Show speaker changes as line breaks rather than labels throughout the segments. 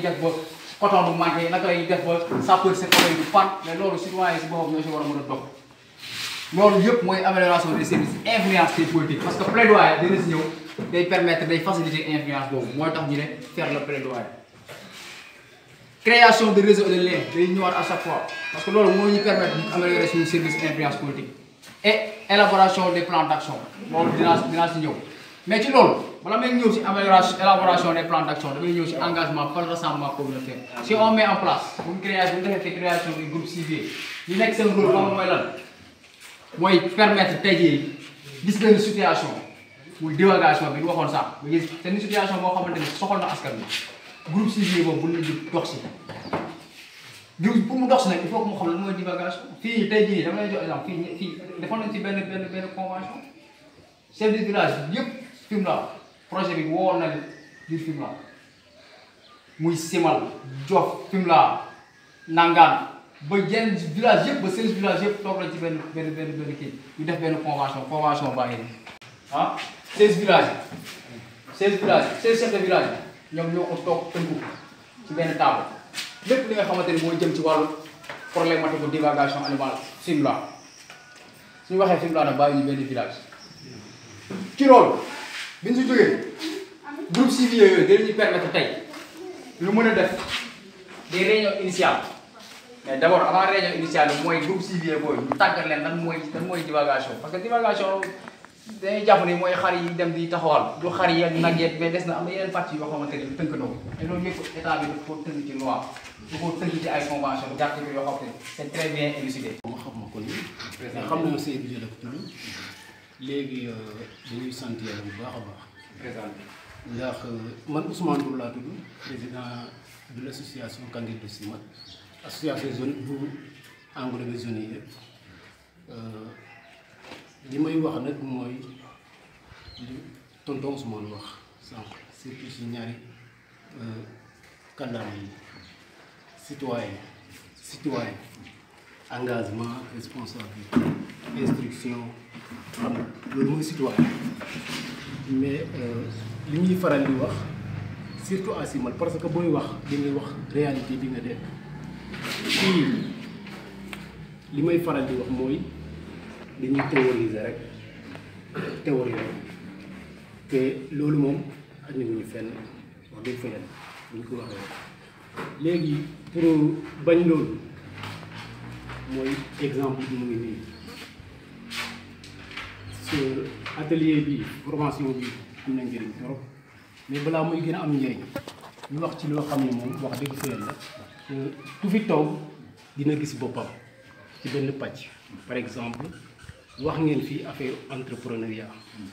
def ba coton du manqué naka lay def ba sapeur seen oto yi du pan mais loolu citoyen yi si boppam ñoo si war a mën a dox loolu yëpp mooy amélioration des services influence des politiques parce que plaidoyer dina si ñëw day permettre day faciliter influence boobu mooy tax ñu ne faire le plaidoyer création de réseau et de lien day ñëwaat à chaque fois parce que loolu moo ñu permettre ñu améliorer suñu service influence politique et élaboration des plans d'action loolu dinaa dinaa si ñëw mais ci loolu bala may ñëw si amélioration élaboration des plans d'action damay ñëw si engagement par rassemblement communautaire si on met en place bu ñu créé bu ñu defee création du groupe civier li nekk seen rôle xam mooy lan mooy permettre tey jii gis benn situation muy divagation bi ñu waxoon sax nga gis te ni situation boo xamante ni soxal na askan bi groupe civier boobu bu ñu di dox si groupe pour mu dox si nag il faut que mu xam lan mooy divagation fii tey jii dama lay jox exemple fii fii defoon nañ ci benn benn benn convention chef de village yëpp Fimela projet bi woowoon na leen biir Fimela muy Simal Diof Fimela Nangaan ba yenn village yëpp ba seize village yëpp toog nañ ci benn benn benn benn kii ñu def benn convention convention baa ngi nii ah seize villages yi seize villages yi seize chefs de village yi ñoom ñoo ko toog tënku ci benn table lépp li nga xamante ni mooy jëm ci wàllu problématique bu divagation animale Fimela suñu waxee Fimela nag bàyyi ñu benn village ci loolu bi ñu si jógee groupe civier yooyu dinañu permettre tey lu mën a def des réunions initiales mais d' abord avant réunion initiale bi mooy groupe civier boobu ñu tàggat leen lan mooy lan mooy divagation parce que divagation dañuy jàpp ni mooy xar yi dem di taxawal du xar yi ak nag yeeg mais des na am na yeneen parties yoo xamante ni tënk na ko te loolu yëpp état bi dafa ko tënk ci loi dafa ko tënk ci ay convention d'article yoo xam ne c' est très bien élucidé.
ma xam ma ko nii mais xam naa Seydou Dia la ko tudd léegi dañuy sant yàlla bu baax a baax
présenté
ndax man Ousmane Ndour laa tudd président de l' association Kanguel de Simat association zone bu englobé zone yi yëpp li may wax nag mooy li tonton Ousmane wax sànq surtout si ñaari kàllaama yi citoyen citoyen engagement responsabilité instruction xam nga loolu mooy citoyen mais li ñuy faral di wax surtout à Simal parce que booy wax di ngay wax réalité bi nga def fii li may faral di wax mooy dañuy théoriser rek théoriser te loolu moom ak ñu fenn wax dëgg fa yàlla bu ñu ko waxee léegi pour bañ loolu mooy exemple bi mu ngi nii ce atelier bi formation bi am na njëriñ trop mais balaa muy gën a am njëriñ ñu wax ci loo xam ne moom wax dëgg fa yàlla ku fi toog dina gis boppam ci benn pàcc par exemple wax ngeen fii affaire entrepreneuriat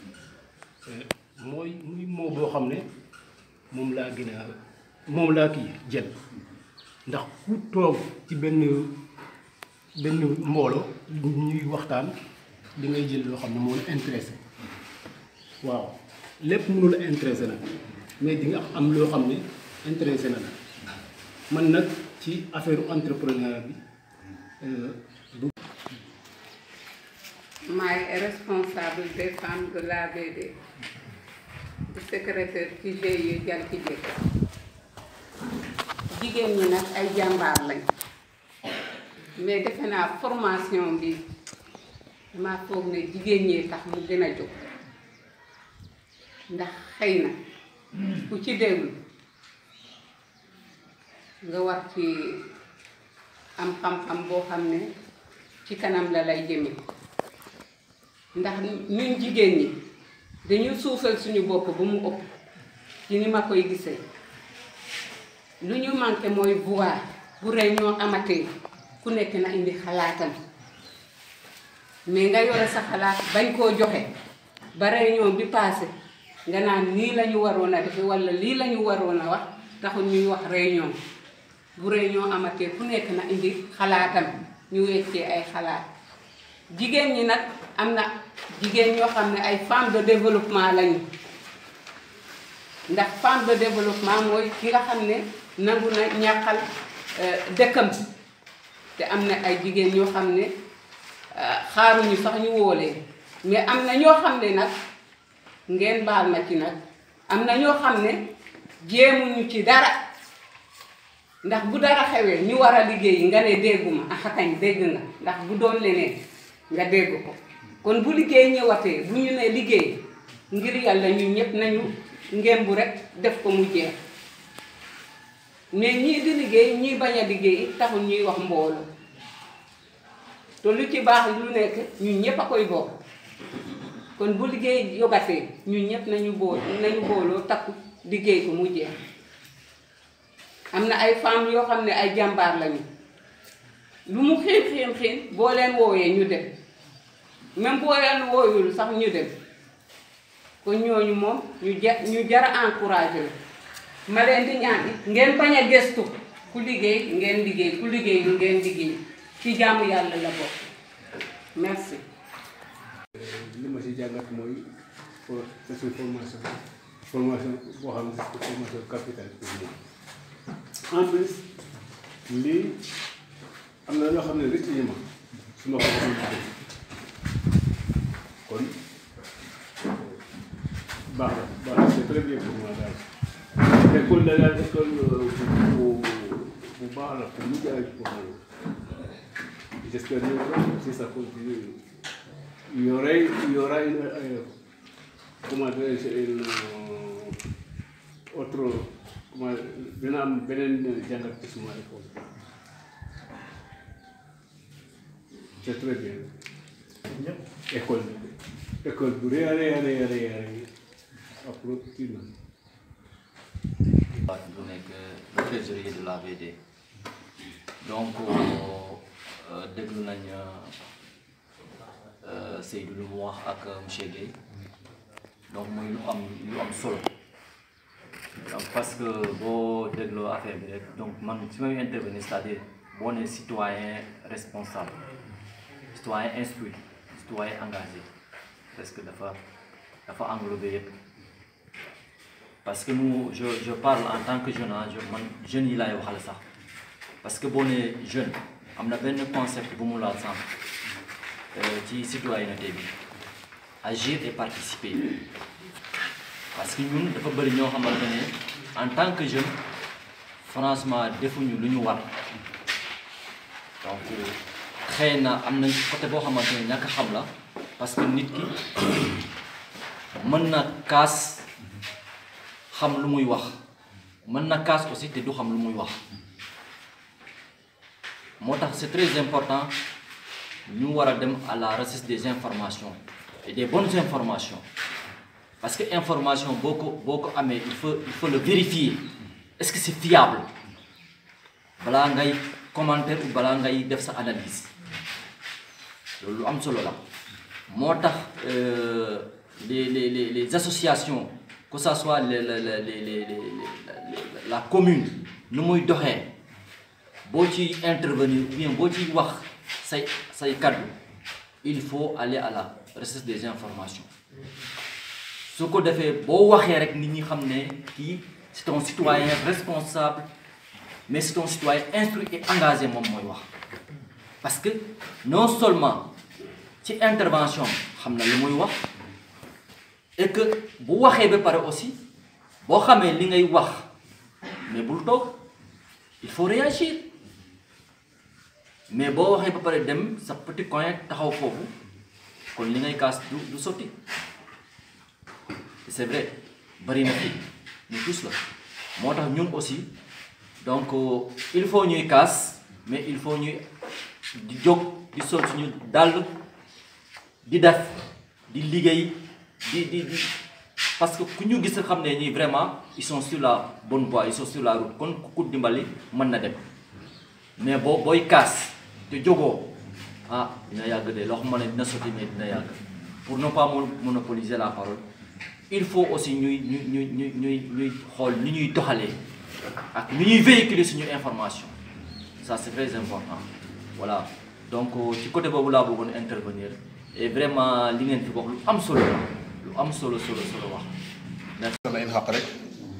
mooy muy moo boo xam ne moom laa gën a moom laa kii jël ndax ku toog ci benn benn mbooloo ñuy waxtaan di ngay jël loo xam ne moo la intéressé waaw lépp mënu la intéressé nag mais di nga am loo xam ne intéressé na la man nag ci affaire entrepreneuriat bi du
maay responsable des femmes de l'ABD di secrétaire ci GIE Jalki Jëkk jigéen ñi nag ay jàmbaar lañ mais defe naa formation bi dama foog ne jigéen ñee tax mu gën a jóg ndax xëy na ku ci déglu nga war ci am xam-xam boo xam ne ci kanam la lay jëme ndax ñun jigéen ñi dañuy suufal suñu bopp ba mu ëpp ci ni ma koy gisee lu ñu manqué mooy voix bu réunion amatee ku nekk na indi xalaatam mais nga yore sa xalaat bañ koo joxe ba réunion bi passé nga naan lii la ñu waroon a defe walla lii la ñu waroon a wax taxul ñuy wax réunion bu réunion amatee ku nekk na indi xalaatam ñu weccee ay xalaat jigéen ñi nag am na jigéen ñoo xam ne ay femmes de développement lañu ndax femme de développement mooy ki nga xam ne nangu na ñàqal dëkkam te am na ay jigéen ñoo xam ne xaaruñu sax ñu woolee mais am na ñoo xam ne nag ngeen baal ma ci nag am na ñoo xam ne jéemuñu ci dara ndax bu dara xewee ñu war a liggéey nga ne dégguma ah kañ dégg nga ndax bu doon leneen nga dégg ko kon bu liggéey ñëwatee bu ñu ne liggéey ngir yàlla ñun ñëpp nañu ngémbu rek def ko mu jeex mais ñii di liggéey ñii bañ a liggéey taxul ñuy wax mbooloo te lu ci baax lu nekk ñun ñëpp a koy bokk kon bu liggéey yogatee ñun ñëpp nañu bool nañu booloo takku liggéey ko mu jeex am na ay femmes yoo xam ne ay jàmbaar lañu lu mu xiin xiin xiin boo leen woowee ñu dem même boo leen wooyul sax ñu dem kon ñooñu moom ñu ja ñu jara encouragé la ma leen di ñaan it ngeen bañ a gëstu ku liggéey ngeen liggéey ku liggéey ngeen liggéey ci jaamu yàlla la bokk merci.
li ma si jàngat mooy for c'est une formation formation boo xam ne c'est formation capitale pour moi en plus lii am na loo xam ne rëcc ñu ma su ma ko waxoon liggéey kon baax na baax na c'est très bien pour moi daal école da daal école bu bu baax la pour ñu jaay pour moi j'espère que si ça continue il y aurait, il y aura une, euh, comment dirais-je, une euh, autre, comment, dina am beneen jàngat ci suma école. C'est très bien. école bi école bu rëy a rëy a rëy a rëy a rëy après kii na.
waaw bu nekk le trésorier de la VD donc déglu nañ Seydou lu mu wax ak monsieur Guèye donc muy lu am lu am solo donc parce que boo dégloo affaire bi rek donc man fi may intervenir c'est-à-dire boo nee citoyen responsable citoyen instruit citoyen engagé parce que dafa dafa englobé yëpp parce que nous je je parle en tant que jeune ah je man jeunes yi laay waxal sax parce que boo nee jeune am na benn concept bu mu laal sànq ci citoyenneté bi agir et participer parce que ñun dafa bëri ñoo xamante ne en tant que jeune franchement defuñu lu ñu war donc xëy na am nañ côté boo xamante ne ñàkk xam la parce que nit ki mën na kaas xam lu muy wax mën na kaas aussi te du xam lu muy wax moo tax c'est très important ñu war a dem à la recherche des informations et des bonnes informations parce que information boo ko boo ko amee il faut il faut le vérifier est-ce que c'est fiable balaa ngay commentaire ou balaa ngay def sa analyse loolu lu am solo la moo tax les les les les associations que ça soit les les les les la commune nu muy doxee boo ci intervenir ou bien boo ci wax say say kaddu il faut aller à la recherche des informations su ko defee boo waxee rek nit ñi xam ne kii c'est un citoyen responsable mais c'est un citoyen instruit et engagé moom mooy wax parce que non seulement ci intervention xam na lu muy wax et que bu waxee ba pare aussi boo xamee li ngay wax mais bul toog il faut réagir mais boo waxee ba pare dem sa petit coin taxaw foofu kon li ngay kaas du du sotti c'est vrai bari na fi ñu tous la moo tax ñun aussi donc il faut ñuy kaas mais il faut ñuy di jóg di sol suñu dàll di def di liggéey di di di parce que ku ñu gis xam ne ñii vraiment ils sont sur la bonne voie ils sont sur la route kon ku dimbali mën na dem mais boo booy kaas te jógoo ah dina yàgg de loo xam ne dina sotti mais dina yàgg pour ne pas monopoliser la parole il faut aussi ñuy ñuy ñuy ñuy ñuy ñuy xool ni ñuy doxalee ak ni ñuy véhiculer suñu information ça c'est très important voilà donc ci côté boobu laa bëggoon intervenir et vraiment li ngeen fi wax lu am solo la lu am solo solo solo wax merci
sama en xaq rek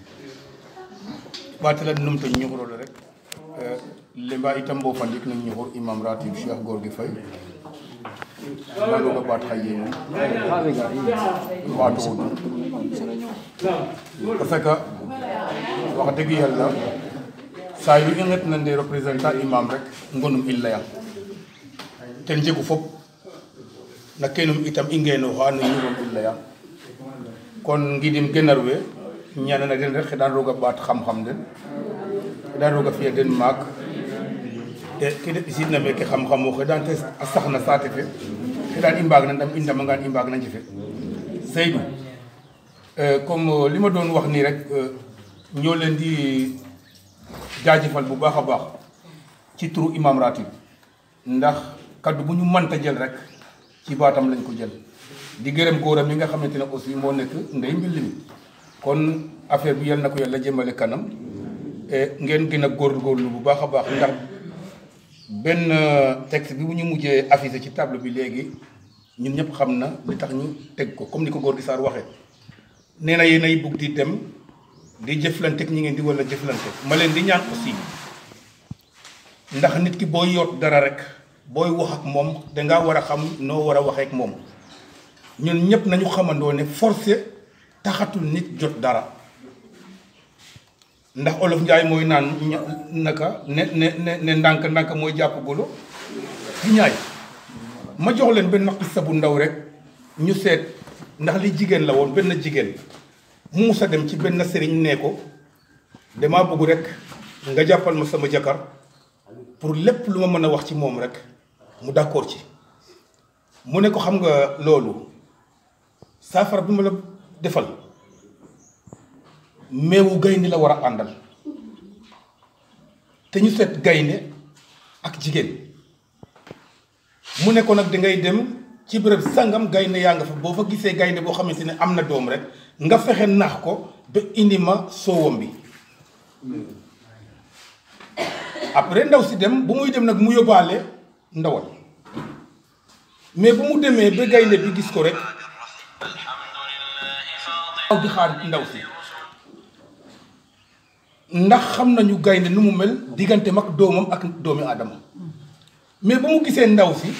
ɓaatala numto ñuxurole rek lemba itam bo fandik num ñuxur imam ratib cheikh gorgui fay ɓaɗoga ɓaat xa yéene ɓaatoxun parce que wax dëgg yàlla saa yu i nget nande représentant imam rek ngonum i leyan ten jegu fop na kenum itam i ngenoxa no ñurom i leya kon ngidim genar we ñanana den rek xeɗan roga ɓaat xam-xam den xeɗan roga fiya den maak e ke de ɓisidna meke xam-xam o xeɗan te a saxna saate fe xeɗan i mbaag na ndam i ndamangan i mbaag na njefe Seydou comme li ma doon wax nii rek ñoo leen di jaajëfal bu baax a baax ci turu imam ratib ndax kaddu bu ñu mënta jël rek ci baatam lañ ko jël di gërëm góoram mi nga xamante ne aussi moo nekk ndey mbill mi kon affaire bi yal na ko yàlla jëmale kanam ngeen gën a góorgóorlu bu baax a baax ndax benn texte bi bu ñu mujjee affiché ci table bi léegi ñun ñëpp xam na li tax ñu teg ko comme ni ko góor gi Sarr waxee nee na yéen ay bugg di dem di jëflanteeg ñi ngeen di wala jëflante ma leen di ñaan aussi ndax nit ki booy yoot dara rek booy wax ak moom dangaa war a xam noo war a waxee ak moom ñun ñëpp nañu xamandoo ne forcé taxatul nit jot dara ndax olof njaay mooy naan naka ne ne ne ne ndànk ndànk mooy jàpp golo ci ñaay ma jox leen benn xissa bu ndaw rek ñu seet ndax li jigéen la woon benn jigéen mu musa dem ci benn sëriñ nee ko damaa bëgg rek nga jàppal ma sama jëkkër pour lépp lu ma mën a wax ci moom rek mu d'accord ci mu ne ko xam nga loolu saafara bi ma la defal meewu gaynde la war a àndal te ñu seet gaynde ak jigéen mu ne ko nag dangay dem ci béréb sangam gaynde yaa nga fa boo fa gisee gaynde boo xamante ne am na doom rek nga fexe nax ko ba indi ma soowam bi après ndaw si dem bu muy dem nag mu yóbbaale ndawal mais bu mu demee ba gaynde bi gis ko rek aw di xaar ndaw si ndax xam nañu gaynde nu mu mel diggante mag doomam ak doomi aadama mais ba mu gisee ndaw si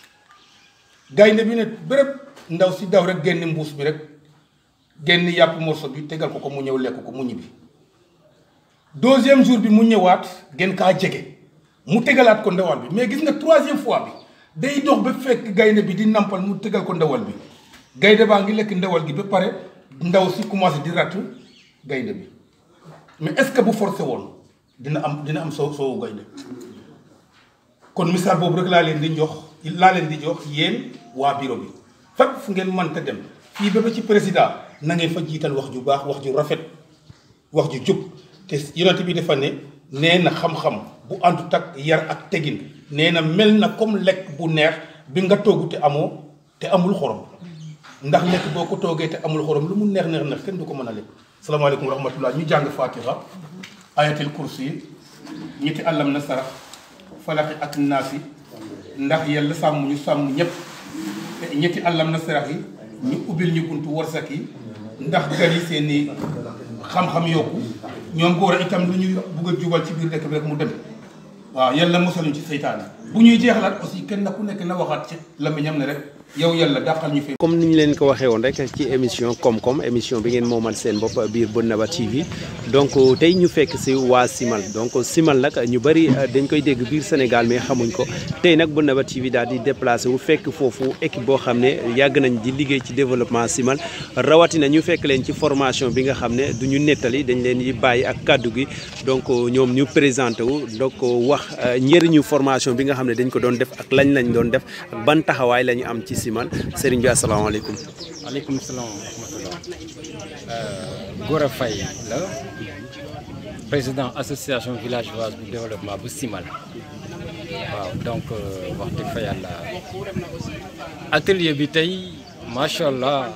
gaynde bi ne béréb ndaw si daw rek génn mbuus bi rek génn yàpp morso bi tegal ko ko mu ñëw lekk ko mu ñibbi deuxième jour bi mu ñëwaat gën kaa jege mu tegalaat ko ndawal bi mais gis nga troisième fois bi day dox ba fekk gaynde bi di nampal mu tegal ko ndawal bi gaynde baa ngi lekk ndawal gi ba pare ndaw si commencé di rattu gaynde bi mais est-ce que bu forcé woon dina am dina am soo soowu gaynde kon misaal boobu rek laa leen di jox laa leen di jox yéen waa bureau bi fépp fu ngeen mënta dem fii ba ba ci président na ngeen fa jiital wax ju baax wax ju rafet wax ju jub te yonent bi dafa ne nee na xam-xam bu àndut ak yar ak tegin nee na mel na comme lekk bu neex bi nga togg te amoo te amul xorom ndax lekk boo ko toogee te amul xorom lu mu neex neex neex kenn du ko mën a lekk. salaamaaleykum wa rahmatullah ñu jàng fatiha ayatul kursi ñetti àllam na sarax falaxi ak naasi ndax yàlla sàmm ñu sàmm ñëpp ñetti àllam na sarax yi ñu ubbil ñu buntu warsak yi ndax gan yi seen i xam-xam yokku ñoom góor a itam lu ñuy bugg a jubal ci biir dëkk bi rek mu dem waaw yàlla mosaluñ ci seytaane bu ñuy jeexalaat aussi kenn ku nekk na waxaat ci lamiñam ne rek yow yàlla dàqal ñu fi.
comme ni ñu leen ko waxee woon rek ci émission koom-koom émission bi ngeen moomal seen bopp biir Bennaba TV donc tey ñu fekk si waa Simal donc Simal nag ñu bëri dañ koy dégg biir Sénégal mais xamuñ ko tey nag Bennaba TV daal di déplacé wu fekk foofu équipe boo xam ne yàgg nañ di liggéey ci développement Simal rawatina ñu fekk leen ci formation bi nga xam ne du ñu nettali dañ leen di bàyyi ak kàddu gi donc ñoom ñu présenté wu donc wax njëriñu formation bi nga xam ne dañ ko doon def ak lañ lañ doon def ak ban taxawaay la ñu am ci Simal Serigne bi asalaamaaleykum.
waaleykum salaam wa rahmatulah. Gora Faye la président association villageoise bu développement bu Simal waaw donc wax dëgg fa yàlla atelier bi tey macha allah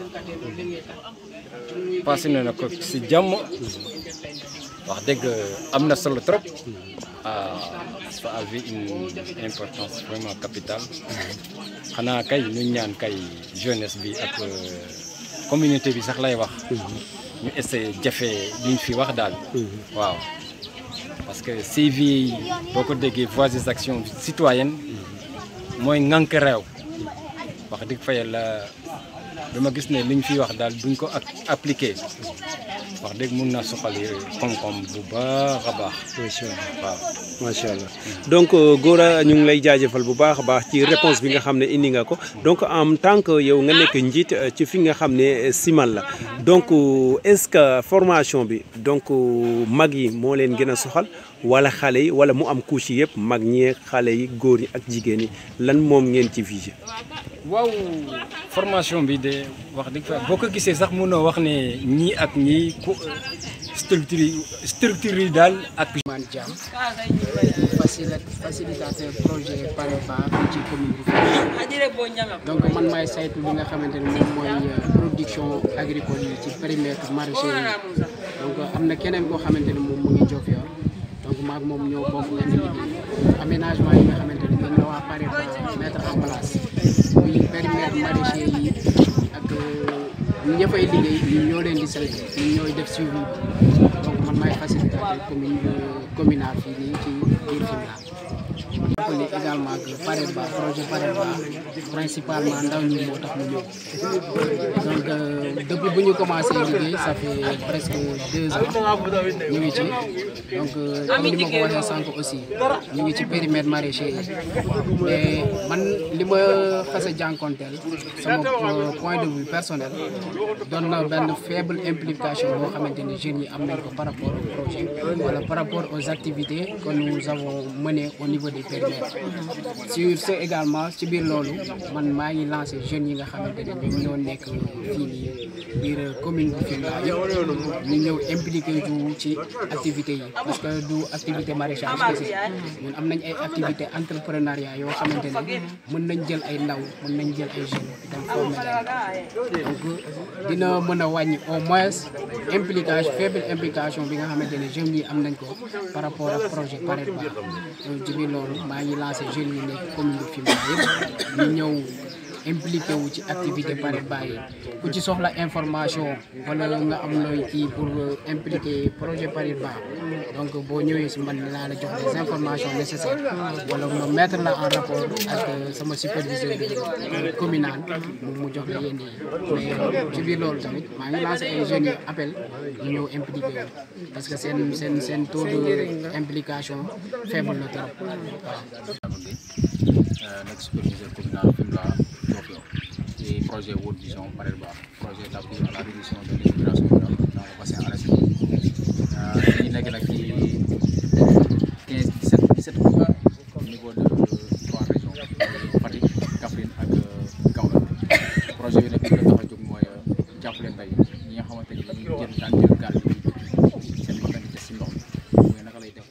passé na ko si jàmm wax dëgg am na solo trop. ça avait une importance vraiment capitale xanaa kay ñu ñaan kay jeunesse bi ak communauté bi sax lay wax ñu essayé jafe liñ fi wax daal waaw parce que CVI boo ko déggee voies des actions citoyennes mooy ŋànk réew wax dëgg fa yàlla dama gis ne liñ fi wax daal buñ ko ak appliqué wax dëgg mun na soxali koom-koom bu baax a baax.
macha allah
waaw.
macha allah donc Gora ñu ngi lay jaajëfal bu baax a baax ci réponse bi nga xam ne indi nga ko donc en tant que yow nga nekk njiit ci fi nga xam ne Simal la donc est-ce que formation bi donc mag yi moo leen gën a soxal wala xale yi wala mu am couche yi yëpp mag ñee xale yi góor yi ak jigéen yi lan moom ngeen ci visé.
waaw formation bi de wax dëgg fa boo ko gisee sax mënoo wax ne ñii ak ñii ku structure yi structure yi daal ak.
Man Thiam facilite facilitateur projet PAREPA fii ci commune bu Fimela donc man maay saytu li nga xamante ne moom mooy production agricole yi ci périmètre maraîcher yi donc am na keneen koo xamante ne moom mu ngi Diofior donc maag moom ñoo bokk benn liggéey aménagement yi nga xamante ne ñoom la waa PAREPA mettre en place muy périmètre maraîcher yi ak ña fay liggéey ñun ñoo leen di saytu ñun ñooy def suivi bi donc man maay facilitateur commune communal fii nii ci biir Fimela. rappelé également que PAREPA projet PAREPA principalement ndaw ñi moo tax mu ñëw donc depuis bu ñu commencé liggéey ça fait presque deux ans ñu ngi ci donc comme ni ma ko waxee sànq aussi ñu ngi ci périmètre maraîcher yi mais man li ma xas a jànkonteel sama point de vue personnel doon na benn faible implication boo xamante ni jeunes yi am nañ ko par rapport au projet wala par rapport aux activités que nous avons menées au niveau des périmètres sur ce également ci biir loolu man maa ngi lancé jeunes yi nga xamante ne ñoom ñoo nekk fii nii biir commune bu Fimela yëpp ñu ñëw impliqué ju ci activités yi parce que du activité maraîchage kese ñun am nañ ay activité entrepreneuriat yoo xamante ne mën nañ jël ay ndaw mën nañ jël ay jeunes dem former leen donc dina mën a wàññi au moins implication faible implication bi nga xamante ne jeunes yi am nañ ko par rapport ak projet PAREPA ci biir loolu maa ngi lancé jeunes yi nekk commune bu Fimela yëpp ñu ñëw impliqué wu ci activité PAREPA yi ku ci soxla information wala nga am looy kii pour impliquer projet PAREPA donc boo ñëwee si man laa la jox les informations nécessaires wala ma mettre la en rapport ak sama superviseur communal mu jox la yéen yi mais ci biir loolu tamit maa ngi lancé ay jeunes yi appel ñu ñëw impliqué wu parce que seen seen seen taux de implication faible na trop waaw.
nekk superviseur communal Fimela Diofior ci projet World Vision PAREPA projet d'appui à la réduction de l'immigration rurale dans le bassin arachidier ñu nekk nag ci 15 17 17 communes au niveau de trois régions Fatick Kaffrine ak Kaolack projet bi nag li ko tax a jóg mooy jàppale mbay ñi nga xamante ni ñu jël daan jël gaal yi seen bakkan di des si ndox mi mooy naka lay def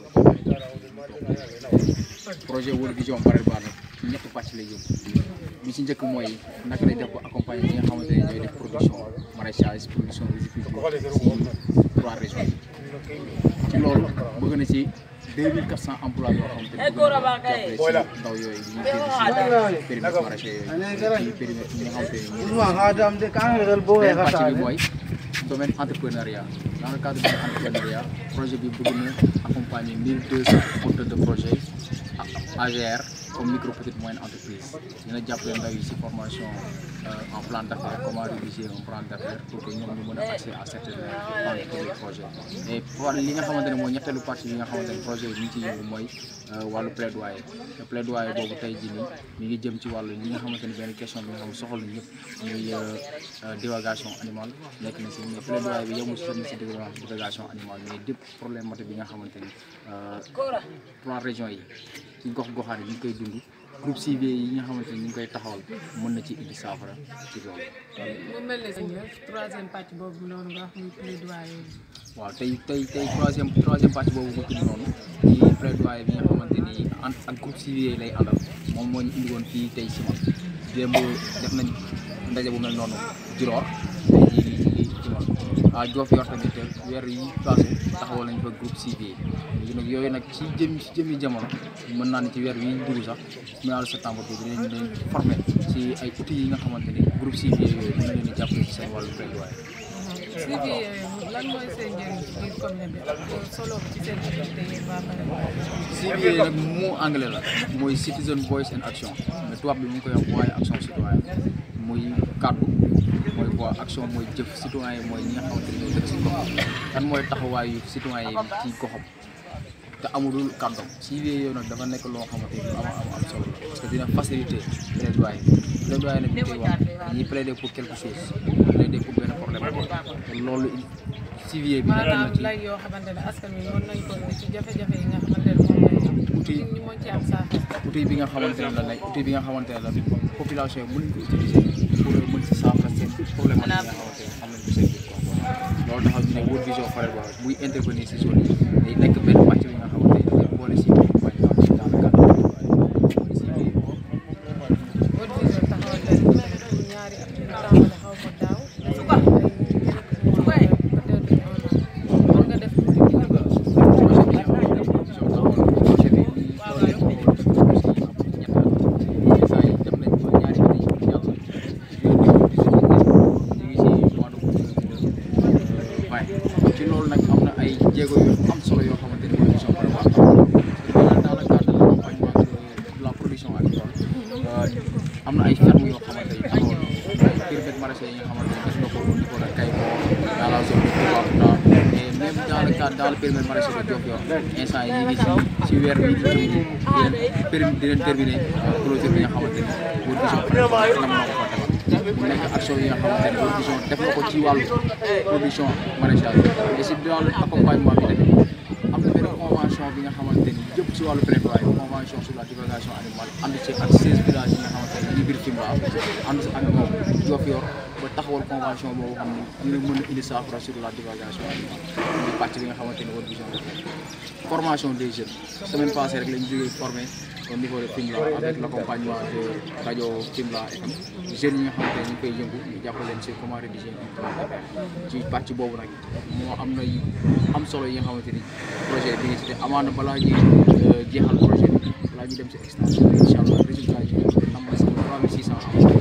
projet World Vision PAREPA nag ñetti pàcc lay yóbbu bi ci njëkk mooy naka lay def ba accompagner ñi nga xamante ne ñooy def production maraîchage production riziculture ci trois régions yi ci loolu bëgg na ci 2400 emplois yoo xamante ne bëgg na jàppale ci ndaw yooyu ñu ngi ci périmètre maraîcher yooyu ci périmètre ñi nga xamante ne beneen pàcc bi mooy domaine entrepreneuriat dans le cadre de l'entrepreneuriat projet bi bëgg na accompagner 1200 porteurs de projet AGR comme micro petite moyenne entreprise dina jàppale ndaw yi ci formation en plan d'affaires comment rédiger un plan d'affaires pour que ñoom ñu mën a accès à certains de projet et pour li nga xamante ne mooy ñetteelu partie bi nga xamante ne projet bi ñu ci yëngu mooy wàllu plaidoyer te plaidoyer boobu tey jii nii mi ngi jëm ci wàllu li nga xamante ne benn question bi nga xam ne soxal ñëpp muy divagation animale nekk na ci mais plaidoyer bi yemul ci seen ci divagation animale mais dépp problématique bi nga xamante ni trois régions yi ci gox goxaan yi ñu ngi koy dund groupe civier yi nga xamante ni ñu ngi koy taxawal mën na ci indi saafara ci loolu.
mu mel ne sëñ troisième pàcc boobu noonu nga wax muy plaidoyer bi.
waaw tey tey tey troisième troisième pàcc boobu nga tudd noonu ci plaidoyer bi nga xamante ni en ak groupe civier yi lay àndal moom moo ñu indi woon fii tey si man démb def nañ ndaje bu mel noonu Djilor tey jii nii ñu ngi ci man ah Diofior tamit weer yi passé taxawal nañ fa groupe civier léegi nag yooyu nag ci jëm ci jëmmi jamono mën naa ne ci weer wi ñu dugg sax mois de septembre bi dinañ leen formé ci ay outils yi nga xamante ni groupe civier yooyu dina leen di jàppale ci seen wàllu plaidoyer.
suivi lan mooy seen njëriñ ci biir commune bi ak solo ci seen activité yi waa PAREPA.
civier nag mot anglais la mooy citizen voice and action mais tubaab bi mu ngi koy wax waaye action citoyenne muy kàddu mooy quoi action mooy jëf citoyen yi mooy ñi nga xamante ne ñoo dëkk si gox kan mooy taxawaayu citoyen yi ci goxam te amulul kàddoom si yooyu nag dafa nekk loo xamante ni lu am am am solo la parce que dina faciliter plaidoyer plaidoyer nag ñu koy wax dañuy plaider pour quelque chose plaider pour benn problème te loolu civier bi nekk na
maanaam
ci
lay yoo xamante ne askan wi mën nañ ko indi ci jafe-jafe yi nga xamante ne moom lay am
outil
ñu mën ci am saafara
outil bi nga xamante ne la nag outil bi nga xamante ne la population yi mën ko utiliser pour mën si saafara seen problème yi nga xamante ne xam nañ ko seen biir quoi loolu taxaw ñu ne World Vision Forever buy intervenir si zone yi day nekk benn pàcc bi nga xamante ne day boole si bañ a am dans le cadre mooy si biir
World Vision taxawal leen pour ñaari at ñu tàmbale xaw ma daaw def ko ay peut-être un an mën nga def tuuti ci nga
projet bi nga xamante ne World Vision taxawal projet bi ñett saa yi dem nañ ba ñaari at yi jàll ñu ngi si mois de vingt ci loolu nag am na ay jéego yu am solo yoo xamante ni World Vision prévoir dans le cadre de l'accompagnement de la production agricole am na ay fermes yoo xamante ni taxawal périmètre maraîcher yi nga xamante ni def na ko au niveau de Kaymo dans la zone de Toubacouta et même dans le cadre dans le périmètre maraîcher de Diofior instant yi ñu ngi si si weer bi ñu jëm di leen périm di leen terminer clôture bi nga xamante ni World Vision prévoir nam na ko fa defal mu nekk action yi nga xamante ne World Vision def na ko ci wàllu production maraîchage et si dans l'accompagnement bi tamit am na benn convention bi nga xamante ni jëm ci wàllu plaidoyer convention sur la divulgation animale ànd ci ak 16 villages yi nga xamante ne ñu biir Fimela ànd si ak moom Diofior ba taxawal convention boobu xam ne dina mën a indi saafara sur la divulgation animale muy pàcc bi nga xamante ni World Vision def na formation des jeunes semaine passée rek lañu jógee formé au niveau de Fimela avec l'accompagnement de rajo Fimela FM jeunes yi nga xamante ne ñu ngi koy yëngu ñu jàppale leen sur comment rédiger un plan d'affaires ci pàcc boobu nag moo am na yu am solo yi nga xamante ni projet bi nga ci te amaana balaa ñuy jeexal projet bi balaa ñuy dem ci extension bi incha allah résultat yi am na si 3600 am